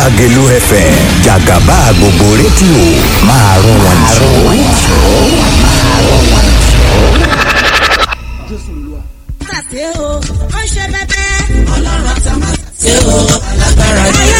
Lágelú FM jàgàbá gbogbo rédíò máa rún wọn jù. ṣe o ó ṣe bẹbẹ. ọlọ́run àti àmà ṣe o alágbára ni.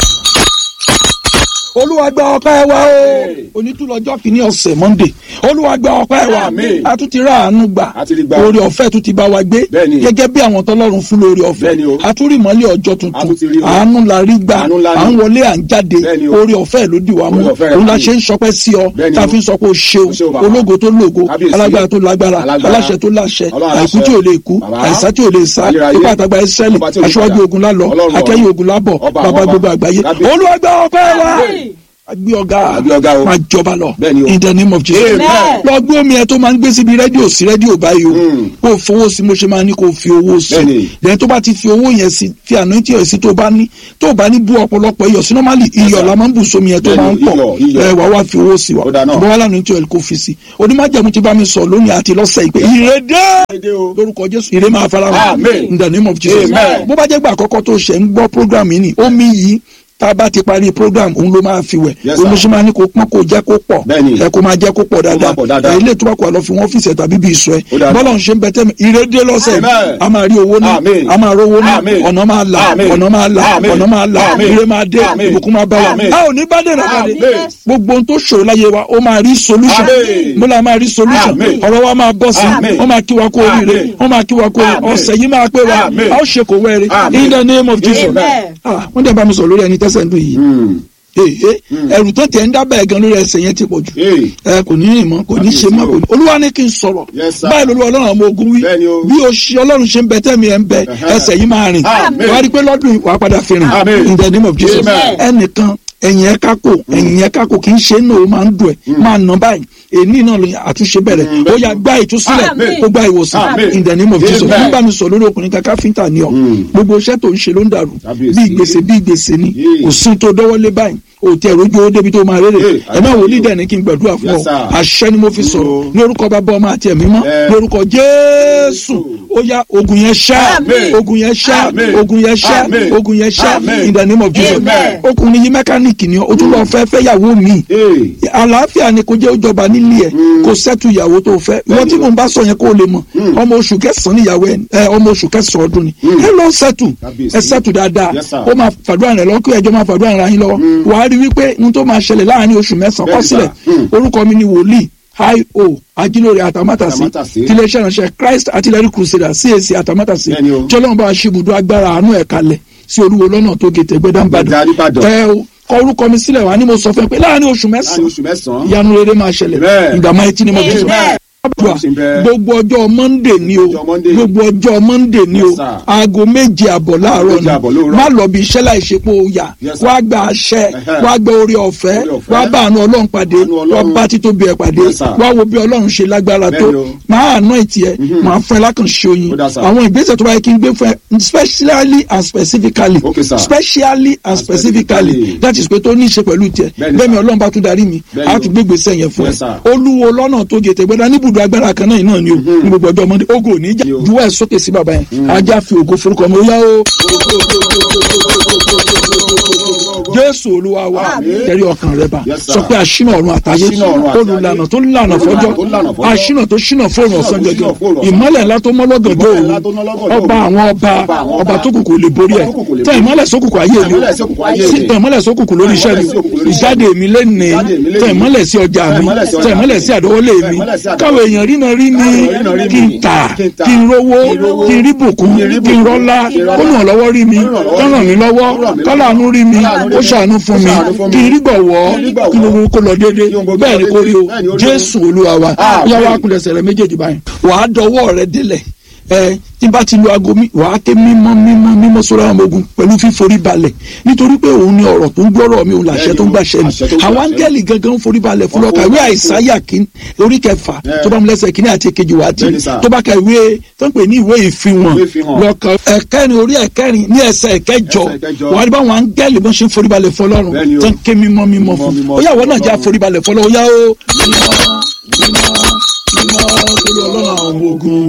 olúwa gba ọpẹ́ wa o onítúlọ́jọ́ kìíní ọ̀sẹ̀ monday olúwa gba ọpẹ́ wa Àmín. a tún ti rà àánú gbà A ti rí gbà. orí ọ̀fẹ́ tún ti bá wa gbé Bẹ́ẹ̀ni. gẹ́gẹ́ bí àwọn tọ́lọ́run fún lórí ọ̀fẹ́ Bẹ́ẹ̀ni o. a tún rí ìmọ́lẹ̀ ọjọ́ A tuntun tún ti rí o. àánú la rí gbà Àánú ńlá ni. à ń wọlé à ń jáde Bẹ́ẹ̀ni o. orí ọ̀fẹ́ ló dì wá mú Orí ọ̀fẹ́ rẹ̀ òun la fún mi. ṣe ń sọpẹ́ sí ọ Bẹ́ẹ̀ni tá a o. fi ń sọ pé o ṣeun O ṣeun bàbá. ológo tó lógo Kábíyèsí. alágbára tó lágbára Alágbára. aláṣẹ tó láṣẹ Ọlọ́run àìkú aláṣẹ. tí ò lè kú Bàbá. àìsá tí ò lè sá Ayérayé. ipá àtàgbà ìsírẹ́lì Ọba tí ò lè aṣíwájú padà. ogun lálọ Ọlọ́run akẹ́yìn ọ̀run. ogun lábọ̀ Ọba bàbá àwọn gbogbo ọba. àgbáyé Kábíyèsí. olúwa gba ọpẹ́ wa Àmín. agbé ọ̀gá Agbé ọ̀gá o. máa jọba lọ Bẹ́ẹ̀ni o. in the name of jesus Amen. lọ gbé omi ẹ tó máa ń gbé síbi rédíò sí rédíò báyìí o Mm. kó o fowó sí mo ṣe máa ní kó o fi owó sí Bẹ́ẹ̀ni. lẹ́yìn tó bá ti fi owó yẹn sí fi àná tí ò sí tó bá ní tó bá ní bú ọ̀pọ̀lọpọ̀ iyọ̀ sí normally iyọ̀ la máa ń bù sómi yẹn tó Bẹ́ẹ̀ni, máa ń pọ̀ iyọ̀, iyọ̀. ẹ wà wá fi owó sí wa Ó dáa náà. ṣùgbọ́n wà lánàá tí ò kó fi sí onímọ̀jẹ̀mú ti bá mi sọ lónìí àti lọ́sẹ̀ ìpè ìrèdè Dédé o. lórúkọ jésù ìrè máa fara hàn Amen. in the name of jesus Amen. bó bá jẹ́ gbà àkọ́kọ́ tó ṣẹ̀ ń gbọ́ program yìí ni omi yìí tá a bá ti parí program òun ló máa fi wẹ̀ Yes, sir. olùsọ máa ní kó pọ́n kó jẹ́ kó pọ̀ Bẹ́ẹ̀ni. ẹ kó máa jẹ́ kó pọ̀ dáadáa pọ̀ dáadáa. ẹ ilé ìtura kó àlọ́ fi wọ́n fìṣẹ̀ tàbí bí ìṣọ́ ẹ Ó dáa. bọ́lá ń ṣe ń bẹ tẹ́mi ìrédé lọ́sẹ̀ Amen. a máa rí owó náà Amen. a máa rówó náà Amen. ọ̀nà máa là Amen. ọ̀nà máa là Amen. ọ̀nà máa là Amen. ire máa dé Amen. ìbùkún máa bá wa Amen. a ò ní bá dènà pàdé Amen. gbogbo ohun tó ṣòro láyé wa ó máa rí solution Amen. mo là máa rí solution Amen. ọ̀rọ̀ wa máa bọ́ sí Amen. wọ́n máa kí wa kó oríire Amen. wọ́n máa kí wa kó oríire Amen. ọ̀sẹ̀ yìí máa pé wa Amen. a ó ṣe kò wẹ́rẹ́ Amen. in the name of jesus Amen. ah wọ́n dẹ̀ bá mi sọ lórí ẹni tẹ́sẹ̀ ń dùn yìí Mm. ee ẹrù tó tẹ̀ ń dábàá ẹ̀gan lórí ẹsẹ̀ yẹn ti pọ̀ jù Ee. ẹ kò ní rìn mọ́ kò ní ṣe mọ́ kò ní olúwa ní kí n sọ̀rọ̀ Yes, sir. báyìí lolúwa ọlọ́run àwọn ogun wí Bẹ́ẹ̀ni o. bí o ṣe ọlọ́run ṣe ń bẹ tẹ́mi ẹ̀ ń bẹ Ẹ̀hẹ́. ẹsẹ̀ yìí máa rìn Amen. wàá rí i pé lọ́dún yìí wàá padà fi rìn Amen. in the name of jesus Amen. ẹnìkan ẹ̀yìn ẹ̀ kákò ẹ̀yìn ẹ̀ kákò kì í ṣe náà ó máa ń dùn ẹ̀ máa nà báyìí èyí náà ló àtúnṣe bẹ̀rẹ̀ Mm, ó yá gbá ìtúsílẹ̀ Amen. ó gbá ìwòsàn Amen. in the name of jesus Amen. nígbà mi sọ lórí ọkùnrin kan káfíńtà ni ọ Mm. gbogbo iṣẹ́ tó ń ṣe ló ń dàrú Kábíyèsí. bí ìgbésẹ̀ bí ìgbésẹ̀ ni Yeah. kò sí tó dọ́wọ́lé báyìí o tẹ rojú owó débi tó máa rere Yeah. ẹ má wòlíì dẹ̀ ní kí n gbàdúrà fún Yes, ọ sir. àṣẹ ni mo fi sọ̀rọ̀ Mm. ní orúkọ bàbá ọmọ àti ẹ̀mí mọ́ Yeah. ní orúkọ jésù ó yá ogun yẹn ṣá Amen. ogun yẹn ṣá Amen. ogun yẹn ṣá Amen. ogun yẹn ṣá Amen. in the name of jesus Amen. ọkùnrin yìí mẹkáníìkì ni ọ o tún lọ fẹ́ fẹ́ yàwó mi Ee. àlàáfíà ni kò jẹ́ òjọba nílé ẹ̀ kò sẹ́tù ìyàwó tó fẹ́ ìwọ tí mò ń bá sọ yẹn kó o lè mọ̀ ọmọ oṣù kẹsàn-án níyàwó ẹ ọmọ oṣù kẹsàn-án ọdún ni ẹ lọ sẹ́tù Kábíyèsí. ẹ sẹ́tù dáadáa Yes, sir. ó máa fàdúrà rẹ lọ́kọ́ ẹjọ́ máa fàdúrà rẹ yín lọ́wọ́ wàá rí wípé n tó máa ṣẹlẹ̀ láàrin oṣù mẹ́sàn-án kọ́ Bẹ́ẹ̀ni, sílẹ̀ sir. Mm. orúkọ mi ni wòlíì io ajílóore àtàmátàsí Àtàmátàsí. tiléeṣẹ́ ìránṣẹ́ christ artillery crusader cac àtàmátàsí Bẹ́ẹ̀ni o. tí ọlọ́run bá ṣibùdó agbára àánú ẹ̀ kalẹ̀ sí olúwo lọ́nà tó gètè Gbẹ̀dá gbẹdánbàdàn Ìbàdàn. ẹ o kọ orúkọ mi sílẹ̀ wá ní mo sọ fún ẹ pé láàrin oṣù Láàrin mẹ́sàn-án oṣù mẹ́sàn-án. ìyanu rere máa ṣẹlẹ̀ Amen. ìgbà máa ti ní mo fi sọ Amen. Àdúrà, Ṣe bẹ́ẹ̀. gbogbo ọjọ́ monday ni o Ọjọ́ Monday. gbogbo ọjọ́ monday ni o Yes, sir. aago méje àbọ̀ láàárọ̀ Méje àbọ̀ lóòrọ̀. ni má lọ bí iṣẹ́ láì ṣe pé o yà Yes, sir. wá gba àṣẹ Ẹhẹ́. wá gba orí ọ̀fẹ́ Oore ọ̀fẹ́. wá bá àánú ọlọ́run pàdé Àánú Ọlọ́run. wá bá títóbi ẹ̀ pàdé Yes, sir. wá wo bí ọlọ́run ṣe lágbára tó Bẹ́ẹ̀ni o. máa àná ìtì ẹ̀ máa fún ẹ lákànṣe oyin Ó dà, sir. àwọn ìgbésẹ̀ tó bá yẹ kí n gbé fún ẹ specially and specifically Okay, sir. specially and And specifically specifically. that is pé tó ní í ṣe pẹ̀lú tiẹ̀ Bẹ́ẹ̀ni, bẹ́ẹ̀ mi sir. ọlọ́run bá tún darí mi Bẹ́ẹ̀ni á o. tún gbégbèsè yẹn fún Yes, ẹ sir. olúwo lọ́nà tó gètè gbẹ́dá níbùdó agbára kan náà náà ni o ní gbogbo ọjọ́ ọmọdé ogo ò ní jà Yo. juwọ́ ẹ̀ sókè sí bàbá yẹn ajá fi ògo forúkọ mi ó yá o. jésù olúwa wa Àmín. tẹ̀rí ọkàn rẹ bá Yes, sir. sọ pé àṣìnà ọ̀run àtàyè Àṣínà ọ̀run àti olùlànà ayé. tó lànà fọjọ́ tó lànà fọ́jọ́. àṣìnà tó ṣìnà fóònù Àṣínà ọ̀sán tó gẹ́gẹ́ ṣínà fóònù ọ̀sán. ìmọ́lẹ̀ ńlá tó mọ́lọ́gànjọ́ Ìmọ́lẹ̀ ńlá òru tó mọ́lọ́gànjọ́ ọba òru. àwọn ọba Ọba àwọn ọba ọba. tó kùkù lè borí ẹ̀ Ọba tó kùkù lè tẹ borí. ìmọ́lẹ̀ sókùnkùn ayé mi Ìmọ́lẹ̀ sókùnkùn ayé mi. tẹ ìmọ́lẹ̀ sókùnkùn lórí iṣẹ́ mi Ìmọ́lẹ̀ sókùnkùn lórí iṣẹ́ ìjáde mi lẹ́nìí Ìjáde mi lẹ́nìí. tẹ ìmọ́lẹ̀ sí ọjà Tẹ mi ìmọ́lẹ̀ sí ọjà tẹ ìmọ́lẹ̀ mi. sí àdọ́wọ́lé Tẹ mi ìmọ́lẹ̀ sí àdọ́wọ́lé káwọn èèyàn rína rí mi Káwọn èèyàn rína rí kí n mi. tà Kí n tà. kí n rówó Kí n rówó. kí n rí bùkún Kí n rí kí n bùkún. rọ́lá Kí n rọ́lá. kó ràn lọ́wọ́ rí mi Kó ràn lọ́wọ́ kó ràn mí rí mi. lọ́wọ́ Kó ràn mí kó lọ́wọ́. láàánú rí mi Kó láàánú rí kó mi. ṣàánú fún Kó mi ṣàánú fún mi. kí n rí gbọ̀wọ́ Kí n rí gbọ̀wọ́. kí gbogbo kó lọ déédé Kí gbogbo bẹ́ẹ̀ ni lọ kó rí o déédé. Bẹ́ẹ̀ ni ó rí o. jésù olúwa wa Àmín. yá wa kulẹ̀sẹ̀ rẹ méjèèjì báyìí wàá dọwọ́ rẹ délẹ̀ ẹ tí n bá ti lu aago mi wàá ké mímọ́ mímọ́ mímọ́ sórí àwọn ọmọ ogun pẹ̀lú fíforí balẹ̀ nítorí pé òun ni ọ̀rọ̀ tó ń gbọ́rọ̀ mi òun làṣẹ tó ń gbàṣẹ mi Àṣẹ tó ń àwọn gbàṣẹ. áńgẹ́lì gangan ń forí balẹ̀ fún lọ́ka ìwé àìsáyà kí orí kẹfà Yeah. tó bá mu lẹ́sẹ̀ kínní àti èkejì wá tí Bẹ́ẹ̀ni sà. tó bá ka ìwé tó ń pè ní ìwé ìfihàn Ìwé ìfihàn. lọ́ka ẹ̀kẹrin orí ẹ̀kẹrin ní ẹsẹ̀ ẹ̀kẹjọ Ẹsẹ̀ ìkẹjọ. wàá rí báwọn áńgẹ́lì bó ṣe ń forí balẹ̀ fún ọlọ́run Bẹ́ẹ̀ni o. tó ń ké mímọ́ mímọ́ fún mímọ́ ó yà wọ́n náà já Ọlọ́run. forí balẹ̀ fún ọlọ́run ó yá o mímọ́ mímọ́ mímọ́ torí ọlọ́run àwọn ọmọ ogun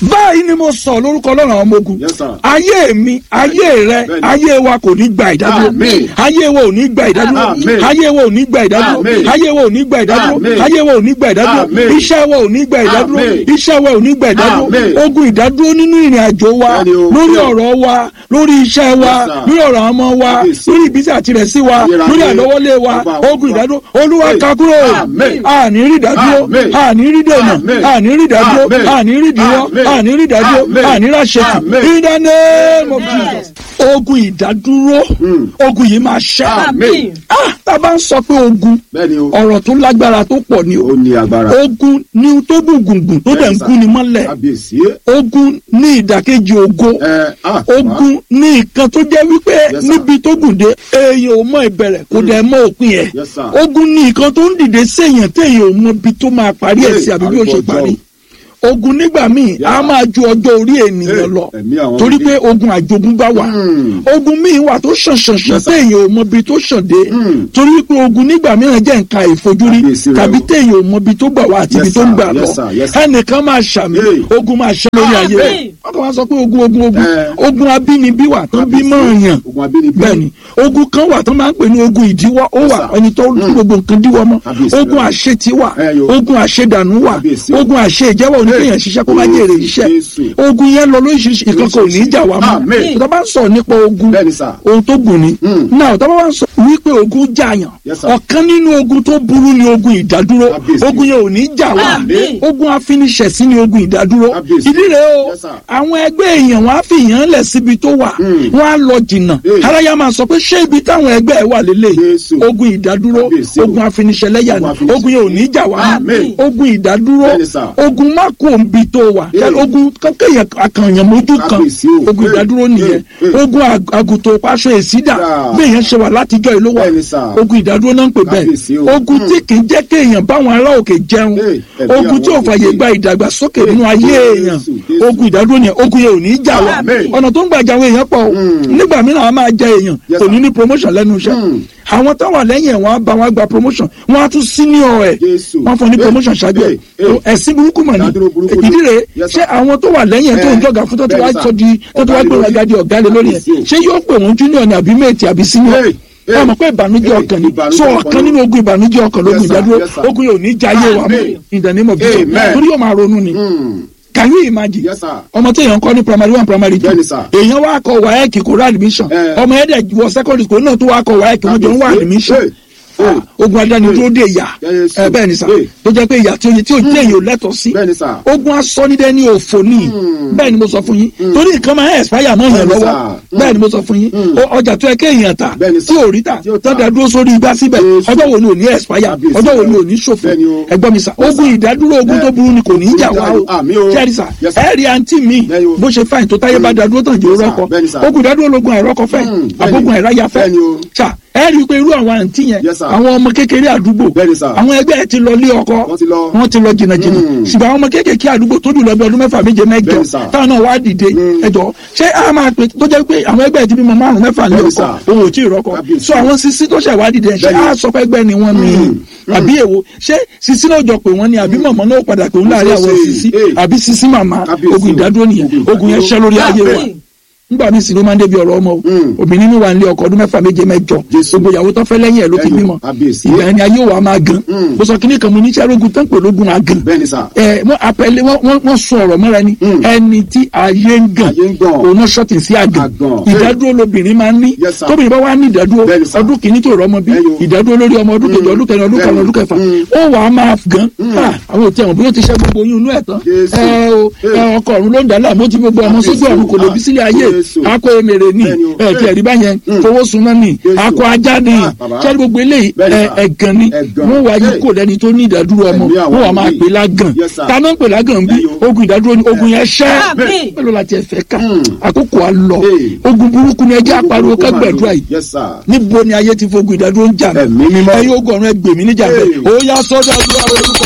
báyìí ni mo sọ lórúkọ ọlọ́run àwọn ọmọ ogun Yes, sir. ayé mi ayé rẹ Bẹ́ẹ̀ni. ayé wa kò ní gba ìdádúró Amen. ayé wa ò ní gba ìdádúró Amen. ayé wa ò ní gba ìdádúró Amen. ayé wa ò ní gba ìdádúró Amen. ayé wa ò ní gba ìdádúró Amen. iṣẹ́ wa ò ní gba ìdádúró Amen. iṣẹ́ wa ò ní gba ìdádúró Amen. ogun ìdádúró nínú ìrìn àjò wa Bẹ́ẹ̀ni o. lórí Bẹ́ẹ̀ni. ọ̀rọ̀ wa lórí iṣẹ́ wa Yes, sir. lórí ọ̀rọ̀ àwọn ọmọ wa Yes. lórí ìbísí àtirẹ̀sí wa Ayérayé. lórí àlọ́wọ́lé wa Ọba àwọn ogun ọba. ìdádúró olúwa Amen. ká kúrò Amen. àní rí ìdádúró Amen. àní rí dènà Amen. àní rí ìdádúró Amen. àní rí ìdíwọ́ Amen. àní rí ìdádúró Amen. àní ráṣẹ́tì Amen. in the name of Amen. Jesus ogun ìdádúró Mm. ogun yìí máa ṣẹ́ Amen. ah tá a bá ń sọ pé ogun bẹ́ẹ̀ni o ọ̀rọ̀ tó lágbára tó pọ̀ ni o ó ní agbára ogun ní tó gùn gùngùn tó dẹ̀ ń Yes, sir. gún ni mọ́lẹ̀ kábíyèsí ogun ní ìdàkejì ògo ẹ ah ogun ní nǹkan tó jẹ́ wípé Yes, sir. níbi tó gùn dé èèyàn ò mọ ìbẹ̀rẹ̀ kò dẹ̀ mọ òpin ẹ̀ Yes, sir. ogun ní nǹkan tó ń dìde séèyàn téèyàn ò mọ ibi tó máa parí ẹ̀ sí Hey, àbí bí ó ṣe arúgbó parí ọjọ́. ogun nígbà míì Yes, a sir. máa ju ọjọ́ orí ènìyàn Hey, lọ ẹ̀mí àwọn torí ọmọdé. pé ogun àjogúnbá wà Hmm. ogun míì wà tó ṣàn ṣàn ṣàn Yes, sir. téèyàn ò mọ ibi tó ṣàn dé Hmm. torí pé ogun nígbà mìíràn jẹ́ nǹkan ìfojúrí Kábíyèsí rẹ tàbí o. téèyàn ò mọ ibi tó gbà wá àti Yes, ibi tó ń sir. gbà lọ Yes, sir. Yes, sir. ẹnìkan máa ṣàmì Hey. ogun máa ṣẹ́ lórí ayé rẹ̀ Amen. wọ́n kàn wá sọ pé ogun ogun ogun Eh. ogun abínibí wà tó bí Kábíyèsí. mọ́ èèyàn ogun abínibí bẹ́ẹ̀ni ogun kan wà tó máa ń pè ní ogun ìdíwọ́ ó Yes, wà sir. ẹni tó ń gbogbo nǹkan díwọ́ mọ́ Kábíyèsí ogun rẹ. àṣetì wà Eh, yo. ogun àṣedànù wà Kábíyèsí. ogun àṣe ìjẹ́wọ́ oníkéèyàn ṣiṣẹ́ kó má jèrè iṣẹ́ Jésù. ogun yẹn lọ lóríṣiríṣi ìkan kò ní í jà wá mọ́ Amen. tó bá ń sọ nípa ogun bẹ́ẹ̀ni sà ohun tó gùn ni Mm. náà tó bá wá ń sọ wípé ogun jàyàn Yes, sir. ọ̀kan nínú ogun tó burú ni ogun ìdádúró Kábíyèsí. ogun yẹn ò ní í jà wá Amen. ogun afiniṣẹ̀sí ni ogun ìdádúró Kábíyèsí. ìdí rèé o Yes, sir. àwọn ẹgbẹ́ èèyàn wọn á fi èèyàn lẹ̀ síbi tó wà Mm. wọn á lọ jìnnà Hey. aráyá máa sọ pé ṣé ibi táwọn ẹgbẹ́ ẹ wà lélẹ̀ Jésù. ogun ìdádúró Kábíyèsí o. ogun afiniṣẹ̀lẹ́yà ni Ogun afiniṣẹ̀- ogun yẹn ò ní í jà wá Amen. ogun ìdádúró Bẹ́ẹ̀ni, sir. ogun má kó òǹbi tó wà Hey. ogun kọ́kẹ́yàn akànyàn mójú kan Kábíyèsí o. ogun Hey. ìdádúró nìyẹn Hey. Hey. ogun ag- àgùntàn paṣọ èsídà Yeah. bí èèyàn ṣe wà látijọ́ ìlú wa Bẹ́ẹ̀ni, sir. ogun ìdádúró náà ń pè Kábíyèsí bẹ́ẹ̀ o. ogun tí kì í jẹ́ kéèyàn báwọn ará òkè jẹun Hey, ẹ̀mí ogun tí ò àwọn fàyè òkè. gba ìdàgbàsókè Hey, nínú ayé Jésù, èèyàn Jésù. ogun ìdádúró nìyẹn ogun yẹn ò ní í jà wá Amen. ọ̀nà tó ń gbàjà àwọn èèyàn pọ̀ o Mm. nígbà mìíràn a máa jẹ èèyàn Yes, kò ní sir. ní promotion lẹ́nu iṣẹ́ Mm. àwọn táwọn lẹ́yìn ẹ̀ wọ́n á bá wọn gba promotion wọ́n á tún senior ẹ̀ Jésù. wọ́n fún ní Hey, promotion ṣáájú ẹ̀ hey, hey. ẹ̀sìn burúkú mọ̀ ní Ìdádúró burúkú ni. ìdí rèé Yes, ṣé sir. àwọn tó wà lẹ́yìn ẹ̀ tó ń Eh, jọ̀gà fún tó ti wá bẹ́ẹ̀ni, sir. sọ di tó ti wá Ọ̀gá gbé lé wọn gadi ọ̀gá lé lórí ẹ̀ Kábíyèsí o. ṣé yóò pè wọ́n junior ni àbí mate àbí senior Hey, hey. ẹ mọ̀ pé ìbànújẹ́ Hey, ọkàn ni ìbànújẹ́ so ọkàn ọ̀kan ni. nínú ogun ìbànújẹ́ ọkàn lógun Yes, sir. ìdádúró Yes, sir. ogun yóò ní jayé wa mọ́ Amen. in the name of Jesus Amen. torí yóò máa ronú ni Mm. can you imagine Yes, sir. ọmọ tí èèyàn kọ́ ní primary one primary two Bẹ́ẹ̀ni, sir. èèyàn wá kọ waec kò rà admission Eh. ọmọ ẹ̀dẹ̀ wọ secondary school náà tó wá kọ waec wọ́n jọ ń wá Kábíyèsí. admission Hey, hey. Ah, ogun adánidúró dé ìyà Yes, ẹ bẹ́ẹ̀ ni sà hey. tó jẹ́ pé ìyà tí ó yẹ tí ó jẹ́ èèyàn ò lẹ́tọ̀ọ́ sí Bẹ́ẹ̀ni, sir. ogun asọ́nidẹ́ ní òfò ní bẹ́ẹ̀ ni mo sọ fún yín torí nǹkan máa ń expire mọ́ èèyàn Bẹ́ẹ̀ni, lọ́wọ́ sir. bẹ́ẹ̀ ni mo sọ fún yín O- ọjà tó yẹ kéèyàn tà Bẹ́ẹ̀ni, tí sir. ò rí tà Tí ò tà. tọ́jà dúró sórí igbá síbẹ̀ Jésù. ọjọ́ wo ni ò ní expire Kábíyèsí ọjọ́ wo rẹ. ni ò ní ṣòfò Bẹ́ẹ̀ni o. ẹgbọ́n mi sà ogun ìdádúró ogun Eh. tó burú ni kò ní í jà wá o Àmín o. kẹ́rì sà Yes, sir. ẹ rí àǹtí mi Bẹ́ẹ̀ni o. bó ṣe fáìn tó táyé bá dádúró tàn jẹ́ Yes, sir. rọ́kọ Bẹ́ẹ̀ni, sir. ogun ìdádúró lógun àìrọ́kọ fẹ́ Mm, bẹ́ẹ̀ni. àbógun àìráyà fẹ́ Bẹ́ẹ̀ni o. sà ẹ rí i pé irú àwọn àǹtí yẹn Yes, sir. àwọn ọmọ kékeré àdúgbò Bẹ́ẹ̀ni, sir. àwọn ẹgbẹ́ ẹ ti lọ lé ọkọ Wọ́n ti lọ. wọ́n ti lọ jìnnàjìnnà Mm. ṣùgbọ́n àwọn ọmọ kéékèèké àdúgbò tó jù lọ bí ọdún mẹ́fà méje mẹ́jọ Bẹ́ẹ̀ni, sir. táwọn náà wá dìde Mm. ẹjọ́ ṣé a máa pè tó jẹ́ pé àwọn ẹgbẹ́ ẹ ti bímọ márùn mẹ́fà lé Bẹ́ẹ̀ni, ọkọ sir. òun ò tí ì rọ́kọ Kábíyèsí. so àwọn sisi tó ṣẹ̀ wá dìde ṣé Bẹ́ẹ̀ni. a sọ pé ẹgbẹ́ ni wọ́n ni àbí èwo ṣé sisi náà jọ pé wọ́n ni àbí mọ̀mọ́ náà padà pé òun láàrin àwọn Ṣe- sisi eh. àbí sisi màmá Kábíyèsí. ogun ìdádúró nìyẹn Ogun ogun yẹn ìdádúró. ṣẹ́ lórí ayé wa Àmín. nígbà míì sì ló máa ń débi ọ̀rọ̀ ọmọ o Mm. obìnrin mi wà nílé ọkọ ọdún mẹ́fà méje mẹ́jọ Jésù. gbogbo ìyàwó tó fẹ́ lẹ́yìn ẹ̀ ló ti Ẹ̀yìn, bímọ kábíyèsí. ìgbà ẹni ayé wa máa gan Mm. mo sọ kíní kan mo ní sẹ́rógun tán pè lógun àgàn Bẹ́ẹ̀ni, sir. ẹ wọ́n apẹ̀lẹ́ wọ́n wọ́n wọ́n sọ ọ̀rọ̀ mọ́ra ni Mm. ẹni tí ayé ń gàn Ayé ń gàn. òun náà ṣọ́ọ̀tì sí àgàn Àgàn. ìdádúró lobìnrin máa ń ní Yes, sir. tóbìnrin bá wà ní ìdádúró Bẹ́ẹ̀ni, sir. ọdún kìíní tó rọ ọmọ bí Ẹyọ. ìdádúró lórí ọmọ ọdún kejì Mm. ọdún kẹrin ọdún karùn Bẹ́ẹ̀ni. ọdún kẹfà Mm. ó wàá máa gan Ah, àwọn òtí ẹ̀wọ̀n bí ó ti ṣẹ́ gbogbo oyún inú ẹ̀ tán Jésù. ẹ o ẹ ọkọ ọ̀run ló ń dàlá àmọ́ tí gbogbo ọmọ sójú ọ̀run kò lè bí sílẹ̀ ayé Jésù. akọ emèrè ni Bẹ́ẹ̀ni o. ẹ ti ẹ̀rí báyẹn Mm. fowó sunná ni Jésù. akọ ajá ni Ah, bàbá. ṣẹ́ni gbogbo eléyìí Bẹ́ẹ̀ni, ẹ, sir. ẹ̀gàn ni Ẹ̀gàn. wọ́n wá yí Hey. kò lẹ́ni tó ní ìdádúró ọmọ Ẹ̀mí àwọn wọ́n wà máa wòlíì. pè lágàn Yes, sir. ta ló ń pè lágàn bí Ẹ̀yọ. ogun ìdádúró ni ogun yẹn ṣẹ́ Àmín. mélòó la tiẹ̀ fẹ́ ká Mm. àkókò á lọ Hey. ogun burúkú ni ẹjẹ́ àpariwo ká gbàdúrà yìí Yes, sir. níbo ni ayé ti fogun ìdádúró ń jà mí Ẹ̀mí mímọ́. ẹ̀yin ogun ọ̀run ẹgbẹ̀ mí níjà bẹ́ẹ̀ Hey. ó yá sọ́dọ̀ àdúrà orúkọ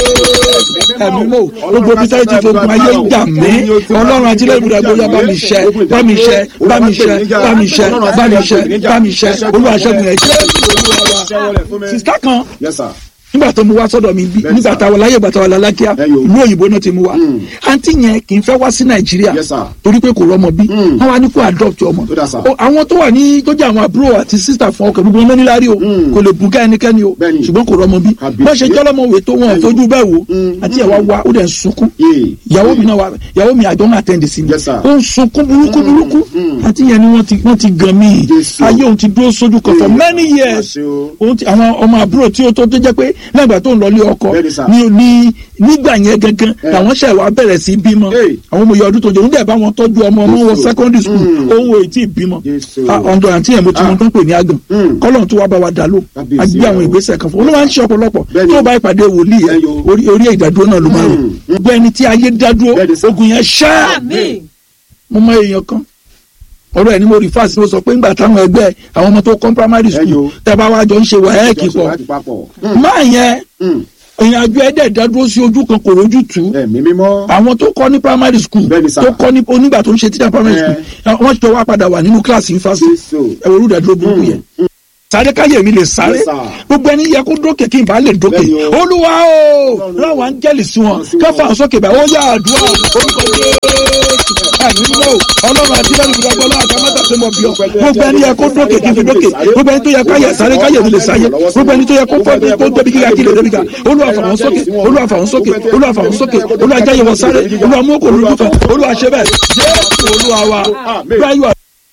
Jésù. ẹ̀mí mọ́ gbogbo bí sáyé ti fogun ayé ń jà mí ọlọ́run àti ilé ìbúdà gbóyà bá mi ṣẹ́ bá mi ṣẹ́ bá mi ṣẹ́ bá mi ṣẹ́ bá mi ṣẹ́ bá mi ṣẹ́ olúwa ṣẹ́gun ẹ̀ jẹ́ sista kan Yes, sir. nígbà tó mu wá sọ́dọ̀ mi bí Bẹ́ẹ̀ni nígbà sà. táwọn láyé ìgbà táwọn lalákíá Ẹ yo. ìlú òyìnbó náà ti mu wá Mm. àǹtí yẹn kì í fẹ́ wá sí nàìjíríà Yes, sir. torí pé kò rọmọ bí Mm. wọ́n wá ní kó adopt ọmọ Ó dà, sir. O- àwọn tó wà ní tó jẹ́ àwọn àbúrò àti sísà fún ọkọ̀ gbogbo wọn níláárí o Mm. kò lè bùkà ẹnikẹ́ni o Bẹ́ẹ̀ni. ṣùgbọ́n kò rọmọ bí Àbí. bọ́n ṣe jọ́lọ́mọwé tó wọn Ẹ yo. fojú bẹ́ẹ̀ wò Mm. àti ẹ̀ wá wá ó dẹ̀ ń sunkún Yé. ìyàwó mi náà wà ìyàwó mi àjọ náà tẹ̀ǹdì sí mi Yes, sir. ó ń sunkún burúkú burúkú mm. àti yẹn ni wọ́n ti wọ́n ti gan mí Jésù. ayé òun ti dúró sójú kan for Ee, many years àṣẹ o. òun ti àwọn ọmọ àbúrò tí ó tó tó jẹ́ pé lẹ́gbàá tó ń lọlé ọkọ Bẹ́ẹ̀ni, sir. ní ní nígbà yẹn gangan Eh. làwọn ṣẹ̀ wá bẹ̀rẹ̀ sí bímọ Hey. àwọn ọmọ ìyá ọdún tó jẹ́ òun dẹ̀ bá wọn tọ́jú ọmọ ọmọ wọn Jésù. secondary school Mm. òun ò tí ì bímọ Jésù. Ah, ọ̀dọ̀ àǹtí yẹn mo ti mọ Ah. tán pè ní àgàn Mm. kọ́lọ́n tó wá bá wa dà ló Kábíyèsí a gbé àwọn o. ìgbésẹ̀ kan fún un olúwa ń ṣe ọ̀pọ̀lọpọ̀ Bẹ́ẹ̀ni. tó bá ìpàdé wòlíì yẹn Ẹ yo. orí orí ìdádúró náà ló máa rò Mm. gbogbo ẹni tí ayé dádúró Bẹ́ẹ̀ni, sir. ogun yẹn ṣáá Àmín. mo mọ èèyàn kan ọ̀rọ̀ ẹ̀ ni mo rí fásitì mo sọ pé ńgbà táwọn ẹgbẹ́ àwọn ọmọ tó kọ́ primary Ẹ school yo. tẹ́ bá wá jọ ń ṣe wàhálà pọ̀ Láti papọ̀. Mm. máa yẹn Mm. èèyàn àjọ ẹ̀dẹ̀ dádúró sí ojú kan kò rójú tù ú Ẹ̀mí mímọ́. àwọn tó kọ́ ní primary school Bẹ́ẹ̀ni, sir. tó kọ́ ní onígbà tó ń ṣe teacher primary Eh. school wọ́n jọ wá padà wà nínú kíláàsì yunifásitì Jésù. ẹ̀wọ̀n olùdádúró burúkú yẹn sáré káyé mi lè sáré Yes, sir. gbogbo ẹni yẹ kó dókè kí n bá lè dókè Bẹ́ẹ̀ni o. olúwa o Ọlọ́run. láwọn áńgẹ́lì sí wọn Sí wọn. káfà àwọn sókè báyìí ó yá àdúrà orúkọ jésù àmì nínú o ọlọ́run àti bẹ́ẹ̀ ni gbogbo ọlọ́run àti amátà tó mọ̀ bí ọ gbogbo ẹni yẹ kó dókè kí n fi dókè gbogbo ẹni tó yẹ káyẹ sáré káyé mi lè sáyé gbogbo ẹni tó yẹ kó fọ́ kó débi kíkà kí lè débi ká olúwa fà wọ́n sókè olúwa fà wọ́n sókè olúwa fà wọ́n sókè olúwa jáyé wọn sáré olúwa mú kò lójú kan olúwa ṣe bẹ́ẹ̀ jésù olúwa wa báyọ̀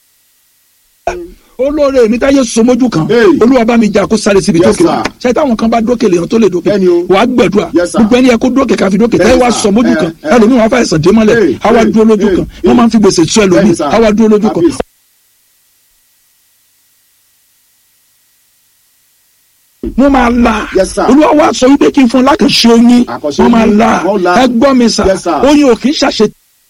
olóore mi táyé somójú kan Hey. olúwa bá mi jà kó sáré síbi Yes, tókè wa sir. ṣe táwọn kan bá dókè lèèyàn tó lè dókè Bẹ́ẹ̀ni o. wàá gbẹdúrà Yes, sir. gbogbo ẹni yẹ kó dókè káfi dókè táyé Bẹ́ẹ̀ni, wa sir. somójú Eh, kan eh. ẹlòmíì wọn fàìsàn dé mọ́lẹ̀ Hey, àwa hey, dúró lójú hey, kan hey. wọn máa ń fi gbèsè tú ẹlòmíì Bẹ́ẹ̀ni, sir. àwa dúró lójú kan Kábíyèsí. wọ́n máa la Yes, sir. olúwa wa sọ wípé kí n fún un lákànṣe oyin Àkànṣe wọ́n máa oyin, la wọ́n la. ẹ gbọ́ mi sà Yes, sir. oyin ò kì í ṣàṣe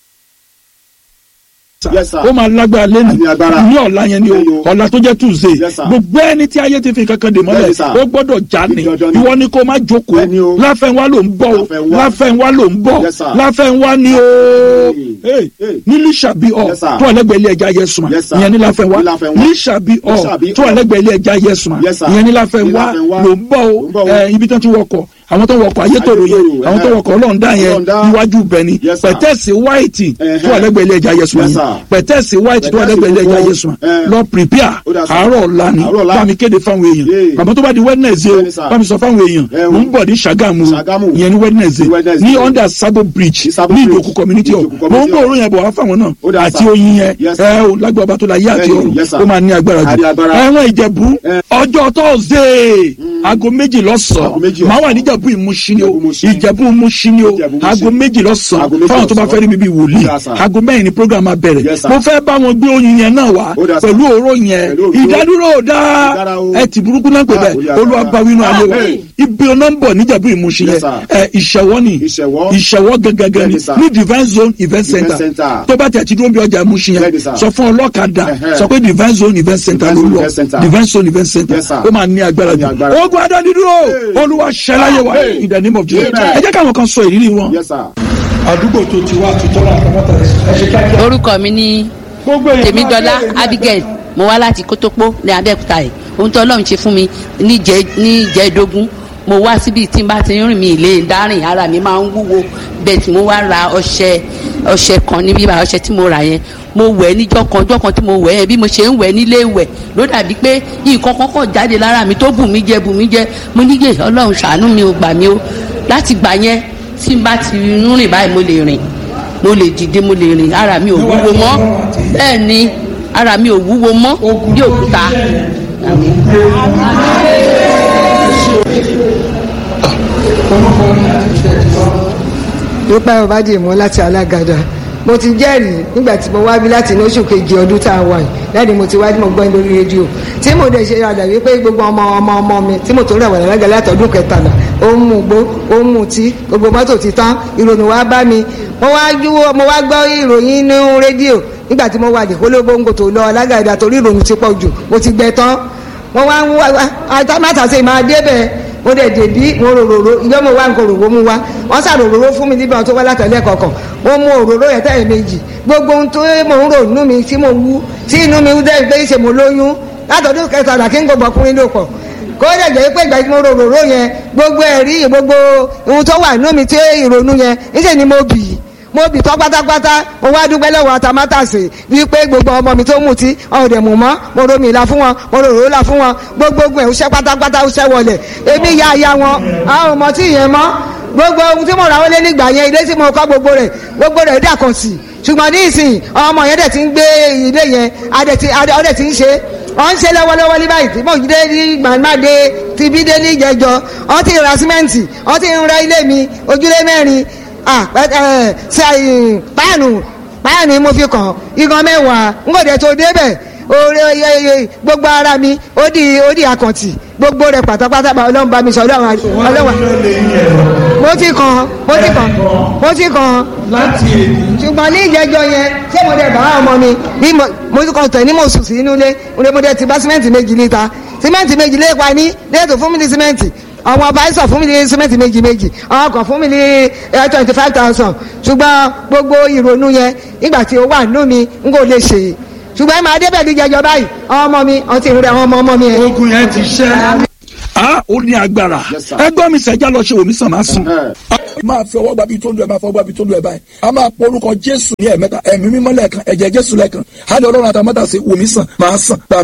Yes, sir. ó máa lágbára lẹ́nu Àní agbára. ní ọ̀la yẹn ni o Ẹyọ. ọ̀la tó jẹ́ tuesday Yes, sir. gbogbo ẹni tí ayé ti fi kankan dè mọ́lẹ̀ Bẹ́ẹ̀ni, sir. ó gbọ́dọ̀ já ni Dandan ni. ìwọ ni kó má jókòó Bẹ́ẹ̀ni o. láfẹ̀wá ló ń bọ̀ o Láfẹnwá. láfẹ̀wá ló ń bọ̀ Yes, sir. láfẹ̀wá ni o Hey, hey. ní lísàbí ọ Yes, sir. tó ọlẹ́gbẹ̀ẹ́ ilé ẹja yẹsùn Yes, sir. ìyẹn ní láfẹ̀wá Ní Láfẹnwá. lísàbí ọ Lísàbí tó ọ. ọlẹ́gbẹ̀ẹ́ ilé ẹja yẹsùn Yes, sir. ìyẹn ní Ní láfẹ̀wá Láfẹnwá. ló ń bọ̀ Ló ń bọ̀ o o. ẹ, ibi tó ti wọkọ̀ àwọn tó wọkọ̀ ayétòrò yẹn Ayétòrò, àwọn tó eh. wọkọ̀ ọlọ́ọ̀dá yẹn Ọlọ́ọ̀dá. iwájú bẹ̀ni Yes, sir. pẹ̀tẹ́sì white Eh, tó ọlẹ́gbẹ̀ẹ́ ilé ẹja yẹsùn Yes, yẹn sir. pẹ̀tẹ́sì white tó Pẹ̀tẹ́sì ọlẹ́gbẹ̀ẹ́ ilé ẹja funfun. yẹsùn Eh. lọ prepare Ó dà, sir. àárọ̀ ọ̀la ni Àárọ̀ ọ̀la. bá mi kéde fáwọn èèyàn Yeah. bàbá tó bá di wednesday Bẹ́ẹ̀ni, o sir. bá mi sọ fáwọn èèyàn Eh, mò ń bọ̀ ní Ṣàgámù Ṣàgámù. ìyẹn ní wednesday Wednesday. ní under sabo bridge Ní Sabo ní Bridge. ìdòkú community Ní hall Ìdòkú mò ń community bọ̀ hall. òórùn yẹn bọ̀ wá fáwọn náà Ó dà, àti sir. oyin yẹn Yes, sir. ẹ o lágbó ọba tó la yé àti Bẹ́ẹ̀ni, ọ̀run yes, sir. ó máa ní agbára Á ní jù agbára. ẹ̀wọ̀n ìjẹ̀bú Eh. ọjọ́ thursday aago méjì Aago lọ́sàn-án méjì máa wà ọ̀sán. níjẹ̀bú ìmúṣin ni o Ìjẹ̀bú Ìmúṣin. ìjẹ̀bú ìmúṣin ni o Ìjẹ̀bú Ìmúṣin. aago méjì lọ́sàn-án Aago méjì fáwọn tó bá lọ́sàn-án. fẹ́ rí mi bí wòlíì Yes, sir. aago mẹ́rin ni program máa bẹ̀rẹ̀ Yes, sir. mo fẹ́ bá wọn gbé oyin yẹn náà wá Ó dà, sir. pẹ̀lú òró yẹn Pẹ̀lú òróró. ìdádúró ò dáa Ìdára o. ẹ ti burúkú náà pè Ah, bẹ́ẹ̀ olùyàgbá. olúwa bá wínú ayé wa Amen. ibi ọ̀nà ń bọ̀ níjẹ̀bú ìmúṣin Yes, yẹn sir. ẹ ìṣẹ̀wọ́ ni Ìṣẹ̀wọ́. ìṣẹ̀wọ́ gangan ni Bẹ́ẹ̀ni, sir. ní divine zone event center center. tó bá tẹ̀ ti dúró bí ọjà ìmúṣin yẹn Bẹ́ẹ̀ni, sir. sọ fún ọlọ́kadà Ẹ̀hẹ́. sọ pé divine zone event center ló Divine Zone lọ Event Center. divine zone event center Yes, sir. ó máa ní agbára Ní jù agbára. ogun adánidúró Hey. olúwa ṣẹláyé wa Hey. in the name of Jesus Amen. ẹ jẹ́ káwọn kan sọ ìrírí wọn Yes, sir. àdúgbò tó ti wá àtúntọ́ náà àtàmọ́tà ẹ ṣe kíákíá orúkọ mi ní gbogbo èèyàn máa tèmídọ́lá bẹ̀rẹ̀ ní abigail mo wá láti kótópó ní abẹ́òkúta yìí ohun tó ọlọ́run ṣe fún mi níjẹ́ níjẹ́dógún mo wá síbi tí n bá ti ń rìn mí ilé dárìn ara mi máa ń wúwo bẹ́ẹ̀ tí mo wá ra ọṣẹ ọṣẹ kan ní bíbá ọṣẹ tí mo rà yẹn mo wẹ̀ níjọ́ kan ọjọ́ kan tí mo wẹ̀ yẹn bí mo ṣe ń wẹ̀ nílé ìwẹ̀ ló dàbí pé nǹkan kan kàn jáde lára mi tó bù mí jẹ bù mí jẹ mo níyè ọlọ́run ṣàánú mi ò gbà mí o láti gbà yẹn tí n bá ti ń rìn báyìí mo lè rìn mo lè dìde mo lè rìn ara mi ò wúwo mọ́ bẹ́ẹ̀ ni ara mi ò wúwo mọ́ bí òkúta. nípa ọbàdì mọ láti alágàdá mo ti jẹ́rìí nígbà tí mo wá bí láti inú oṣù kejì ọdún tá a wà yìí láti mo ti wá tí mo gbọ́ lórí rédíò tí mo dẹ̀ ṣe àdà wípé gbogbo ọmọ ọmọ ọmọ mi tí mo tó rẹ̀ wà lálága látọdún kẹtàlá ó ń mú gbó ó ń mú tí gbogbo mọ́tò ti tán ìròyìn wá bá mi mo wá júwọ́ mo wá gbọ́ ìròyìn inú rédíò nígbà tí mo wà ní kólóbóńgò tó lọ alágàdá torí ìròyìn ti pọ̀ jù mo ti gbẹ tán mo wá ń wá àtàmátàsé máa débẹ̀ mo dẹ̀ dèbí mo rororo ìjọ mo wá nǹkan òróró mu wá wọ́n sà rororo fún mi níbi àwọn tó wá látọ̀lẹ́ kọ̀ọ̀kan mo mu òróró yẹn tẹ́lẹ̀ méjì gbogbo ohun tó mo ń rò nínú mi tí mo wú tí inú mi dẹ́ pé ṣe mo lóyún látọ̀dún kẹtàlá kí n gbọ́ ọkùnrin ló pọ̀ kó dẹ̀ jẹ́ pé ìgbà tí mo rorò yẹn gbogbo ẹ̀rí gbogbo ohun tó wà nínú mi tí ìrònú yẹn níṣẹ́ ni mo bì í mo bì tọ́ pátápátá mo wá dúpẹ́ lọ́wọ́ atamátàsè wípé gbogbo ọmọ mi tó mú tí ọ̀hún dẹ̀ mú mọ́ mo romi ìlà fún wọn mo rorò ìlà fún wọn gbogbo ogun ẹ̀ ó ṣẹ́ pátápátá ó ṣẹ́ wọlé èmi ya ya wọn àwọn ọmọ tí ìyẹn mọ́ gbogbo ohun tí mo ra wọlé nígbà yẹn ilé tí mo kọ́ gbogbo rẹ̀ gbogbo rẹ̀ dà kàn sí ṣùgbọ́n ní ìsìn ọmọ yẹn dẹ̀ ti ń gbé ilé yẹn adẹ̀ ọdẹ̀ ti ń ṣe wọ́n ń ṣe lọ́wọ́lọ́wọ́ ní báyìí tí mo dé ní gbàgbàdé ti bí dé ní ìjẹjọ wọ́n ti ra símẹ́ǹtì wọ́n ti ń ra ilé mi ojúlé mẹ́rin páànù páànù mo fi kàn igan mẹ́wàá n kò dẹ̀ tó débẹ̀ oore gbogbo ara mi ó di ó di àkàntì gbogbo rẹ̀ pátápátá ọlọ́run bá mi sọ ọlọ́run ọlọ́run mo ti kàn mo ti kàn mo ti kàn ṣùgbọ́n ní ìjẹjọ yẹn ṣé mo dẹ̀ bá ọmọ mi bí mo ti kàn tẹ̀ ní mo sùn sí inú ilé mo dẹ̀ ti bá símẹ́ǹtì méjì níta símẹ́ǹtì méjì lé pa ní lẹ́ẹ̀tọ́ fún mi ní símẹ́ǹtì àwọn ọba ẹ̀sọ̀ fún mi ní símẹ́ǹtì méjì méjì àwọn kan fún mi ní twenty five thousand ṣùgbọ́n gbogbo ìrònú yẹn nígbà tí ó wà nínú mi n kò lè ṣe ṣùgbọ́n máa débẹ̀ bí jẹjọ báyìí àwọn ọmọ mi ọtí ìrora àwọn ọmọ ọmọ mi yẹn. ogun yẹn ti ṣẹ́. a ó ní agbára ẹgbọ́n mi sẹ́jà lọ ṣe omi sàn máa sùn. máa fi ọwọ́ gbabi tó lu ẹ̀ máa fọwọ́ gbabi tó lu ẹ̀ báyìí a máa pọ orúkọ jésù ní ẹ̀mẹ́ta ẹ̀mí mímọ́ lẹ́ẹ̀kan ẹ̀jẹ̀ jésù lẹ́ẹ̀kan á lè ọlọ́run àtàmọ́tà sí omi sàn máa sàn